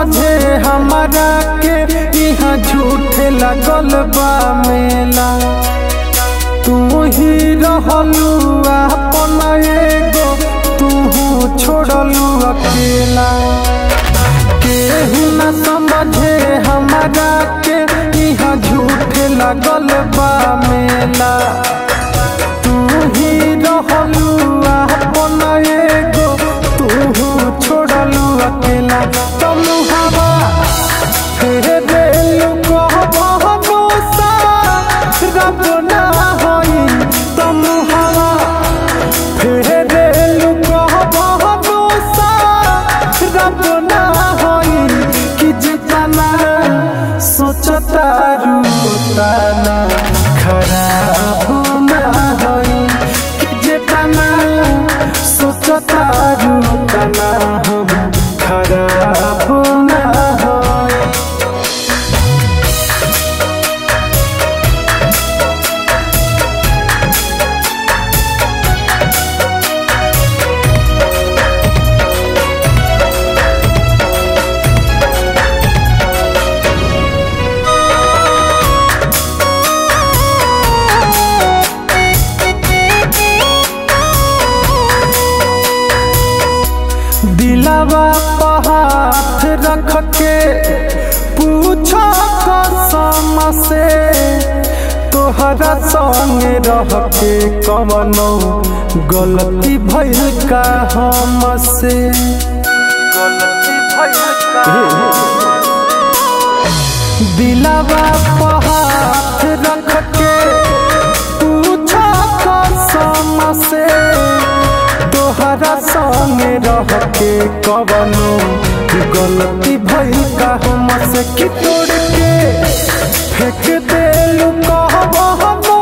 समझे हमारा के यहाँ झूठे लगल बा मेला तू ही रहलू अपन एगो तू छोड़लू अकेला केहू न समझे हमारा के यहाँ झूठे लगल बा मेला तू ही रहलू अपन एगो तू छोड़लू अकेला तुम हवा फेरे कहबो सा रब ना होई तुम हवा फेरे कहबो सा रब ना होई कि जितना सोचता रूतना खराब ना होई कि जितना सोचता रूतना हम खराब ना होई दिलावा पर हाथ रख के पूछो कसम से तोहरा संग रह के कवनो गलती भइल का हमसे गलती भइल का दिलावा पर हाथ रख के पूछो कसम से तोहरा संग रह के कवनो गलती भइल का हमसे कि तोड़ के फेंक देलू कहबो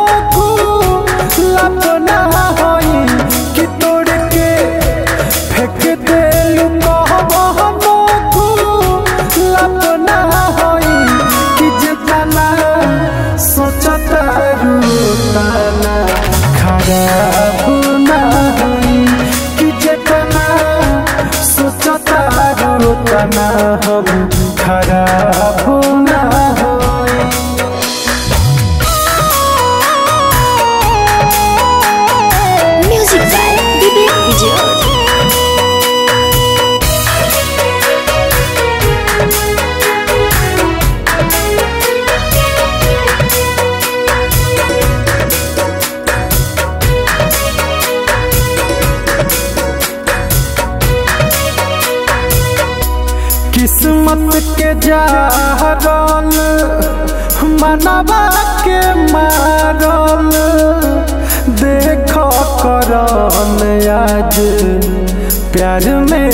लपना होई कि तोड़ के फेंक देलू कहबो लपना होई कि जितना सोचता रूतना खराब ना होई कि जितना सोचता रूतना हम खराब ना होई Music by Vivek Vijay. किस्मत के जारल मनवा के मारल देख करन आज प्यार में